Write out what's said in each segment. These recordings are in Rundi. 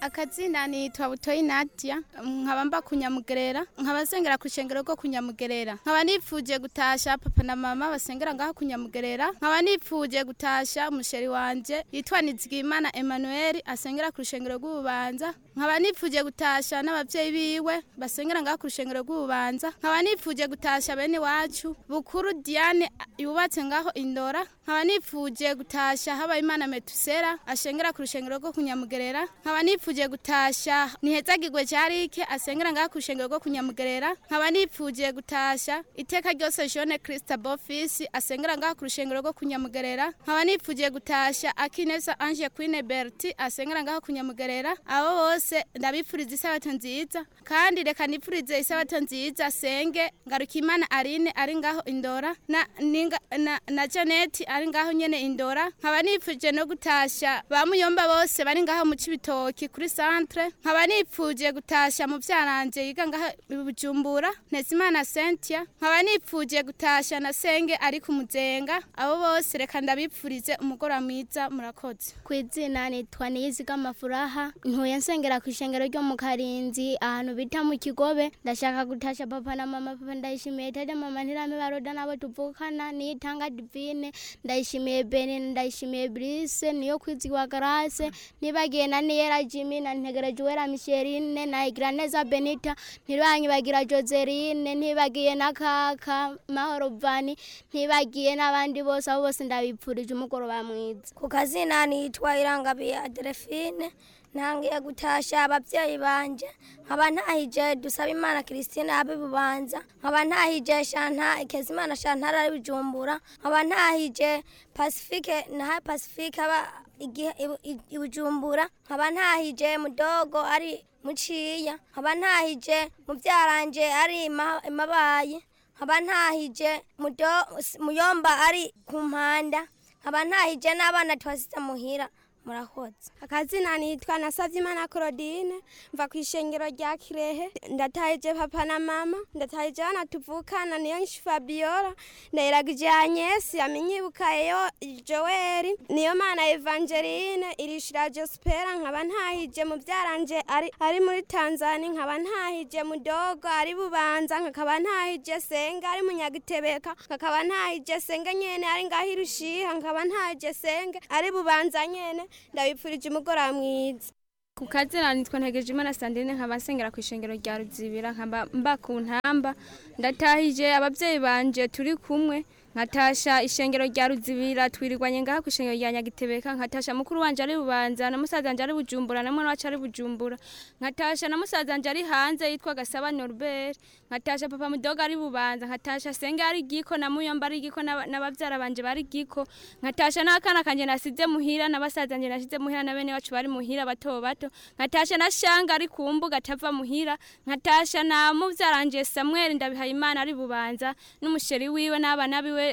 akazina nitwa butoyi nadia nkaba mba kunyamugerera nkaba nsengera ku ishengero rwo kunyamugerera nkaba nipfuje gutasha papa na mama basengera ngaho kunyamugerera nkaba nipfuje gutasha umusheri wanje yitwa nizigimana emmanuel asengera ku rushengero rw'ububanza nkaba nipfuje gutasha n'abavyeyi biwe basengera ngaho ku rushengero rw'ububanza nkaba nipfuje gutasha bene wacu bukuru diane yubatse ngaho indora nkaba nipfuje gutasha habayimana metusera ashengera ku rushengero rwo kunyamugerera nkaba nipfuje gutasha nihezagirwe carike asengera ngaho ku rushengero rwo kunyamugerera nkaba nipfuje gutasha iteka ryose jone krista bofisi asengera ngaho ku rushengero rwo kunyamugerera nkaba nipfuje gutasha akineza ange queen berti asengera ngaho kunyamugerera abo bose ndabipfuriza isabato nziza kandi reka nipfurize isabato nziza senge ngarukimana arine ari ngaho indora na, ninga, na, na janeti ari ngaho nyene indora nkaba nipfuje no gutasha ba muyomba bose bari ngaho mu cibitoki kuri centre nkaba nipfuje gutasha mu vyaranje yiga ngaho i bujumbura ntezimana sentia nkaba nipfuje gutasha na senge ari ku muzenga abo bose reka ndabipfurize umugoroba mwiza murakoze ku izina nitwa niyiziga amafuraha ntuye nsengera ku ishengero ryo mu karinzi ahantu bita mu kigobe ndashaka gutasha papa na mama papa ndayishimiye tete mama ntirame baroda nabo tuvukana niyitanga divine ndayishimiye beni ndayishimiye brise niyo kwizigwa garase nibagiye na niyera jimi na ntegereje uwera misherine na igiraneza benita ntibanyibagira joseline ntibagiye na kaka mahoro vani ntibagiye n'abandi bose abo bose ndabipfurije umugoroba mwiza ku kazina nitwa irangabiye adelphine ntangiye gutasha ababyeyi banje nkaba ntahije dusaba imana christine abe bubanza nkaba ntahije shanta kezimana shantara ari bujumbura nkaba ntahije pacifique na pacifique aba igihe i bujumbura nkaba ntahije mudogo ari muciya nkaba ntahije mubyaranje ari imabaye nkaba ntahije muyomba ari ku mpanda nkaba ntahije n'abana twasize muhira murakoze akazina nitwa nasavye imana claudine mva ku ishengero rya kirehe ndatahije papa na mama ndatahije abana tuvukana niyo nshi fabiola ndayiragije anyesi aminyibukayeyo joeli niyo mana evangeline irishira jospera nkaba ntahije mu byaranje ari, ari muri tanzania nkaba ntahije mudogo ari bubanza nkakaba ntahije senga ari munyagitebeka nkakaba ntahije senga nyene ari ngaho irushiha nkaba ntahije senge ari bubanza nyene ndabipfurije umugoroba mwiza ku kazina nitwa ntegeje imana sandrine nkaba nsengera ku ishengero rya ruzibira nkaba mba ku ntamba ndatahije ababyeyi banje turi kumwe nkatasha ishengero rya ruzibira twirirwanye ngaha ku ishengero rya nyagitebeka nkatasha mukuru wanje ari bubanza na musaza wanje ari bujumbura na mwana wacu ari bujumbura nkatasha na musaza wanje ari hanze yitwa gasaba norbert nkatasha papa mudoga ari bubanza nkatasha senge ari giko na muyomba ari giko n'abavyara banje bari giko nkatasha n'akana kanje nasize muhira na basaza wanje nasize muhira na bene wacu bari muhira bato bato nkatasha na shanga ari ku mbuga atava muhira nkatasha na muvyaranje samuel ndabihayimana ari bubanza n'umusheri wiwe n'abana biwe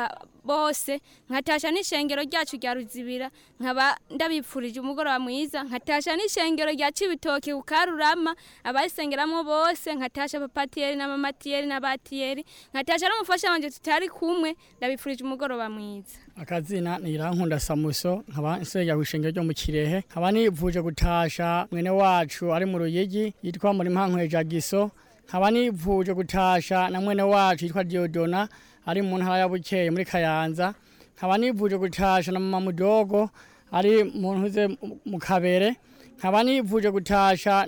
bose nkatasha n'ishengero ryacu rya ruzibira nkaba ndabipfurije umugoroba mwiza nkatasha n'ishengero rya cibitoki ku karurama abayisengeramo bose nkatasha papatiyeri na mamatiyeri na batiyeri nkatasha n'umufasha wanje tutari kumwe ndabipfurije umugoroba mwiza akazina ni irankunda samuso nkaba nsengera ku ishengero ryo mu kirehe nkaba nivuje gutasha mwene wacu ari mu ruyigi yitwa muri mpankwe jagiso nkaba nivuje gutasha na mwene wacu yitwa diodona ari mu ntara ya bukeye muri kayanza nkaba nivuje gutasha na mama mudogo ari mu ntuze mu kabere nkaba nivuje gutasha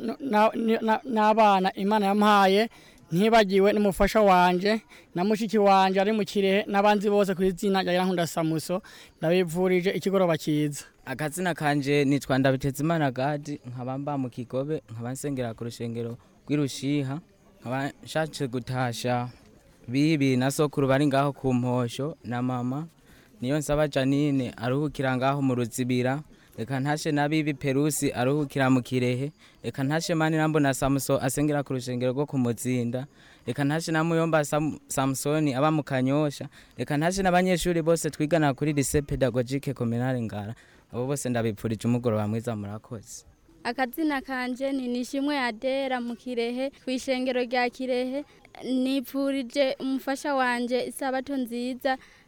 n'abana imana yampaye ntibagiwe n'umufasha wanje na mushiki wanje ari mu kirehe n'abandi bose ku izina rya Irankunda Samuso ndabivurije ikigoroba cyiza akazina kanje nitwa Ndabitezimana Gadi nkaba mba mu kigobe nkaba nsengera ku rushengero rw'irushiha nkaba nshatse gutasha bibi na sokuru bari ngaho ku mposho na mama niyo nsaba Janine aruhukira ngaho mu ruzibira reka ntashe na bibi perusi aruhukira mu kirehe reka ntashe mani nambo na samuso asengera ku rushengero rwo ku muzinda reka ntashe na muyomba Sam, samusoni aba mu kanyosha reka ntashe n'abanyeshuri bose twigana kuri lycée pédagogique communale ngara abo bose ndabipfurije umugoroba mwiza murakoze akazina kanje ni nishimwe adera mu kirehe ku ishengero rya kirehe nipfurije umufasha wanje isabato nziza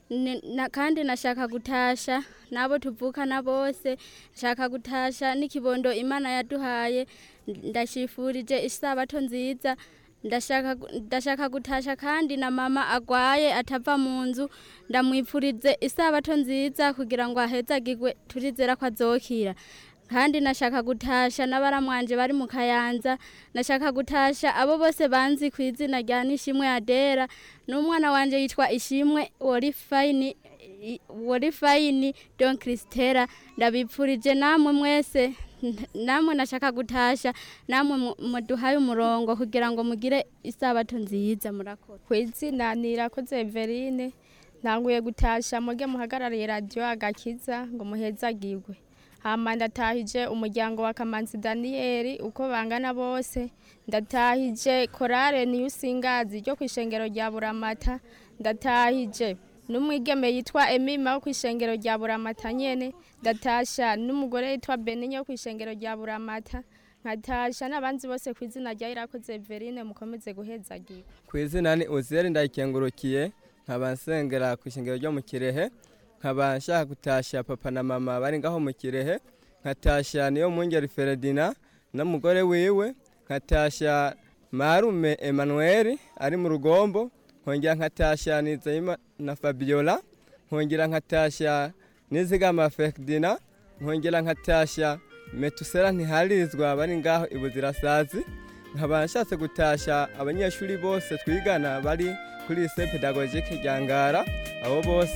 Ni- na- kandi nashaka gutasha nabo tuvukana bose nshaka gutasha n'ikibondo imana yaduhaye ndashifurije isabato nziza ndashaka gu- ndashaka gutasha kandi na mama agwaye atava mu nzu ndamwipfurize isabato nziza kugira ngo ahezagirwe turizera ko azokira kandi nashaka gutasha n'abaramwanje bari mu kayanza nashaka gutasha abo bose banzi ku izina rya nishimwe adera n'umwana wanje yitwa ishimwe worifayini i- worifayini don kristera ndabipfurije namwe mwese n- namwe nashaka gutasha namwe mu- muduhaye umurongo kugira ngo mugire isabato nziza murakoze ku izina nirakoze Everine ntanguye gutasha muge muhagarariye radiyo agakiza ngo muhezagirwe hama ndatahije umuryango wa kamanzi daniyeli uko bangana bose ndatahije korale niyo usingazi ryo ku ishengero rya buramata ndatahije n'umwigeme yitwa emima wo ku ishengero rya buramata nyene ndatasha n'umugore yitwa beninyo wo ku ishengero rya buramata nkatasha n'abandi bose ku izina rya irakoze Everine mukomeze guhezagirwa ku izina ni uziyeri ndayikengurukiye nkaba nsengera ku ishingiro ryo mu kirehe nkaba nshaka gutasha papa na mama bari ngaho mu kirehe nkatasha niyo mwungeri feredina n'umugore wiwe nkatasha marume emanuweli ari mu rugombo nkongera nkatasha nizeyima na fabiola nkongera nkatasha nizigama feredina nkongera nkatasha metusera ntiharizwa bari ngaho ibuzirasazi nkaba nshatse gutasha abanyeshuri bose twigana bari kuri lycée pédagogique rya ngara abo bose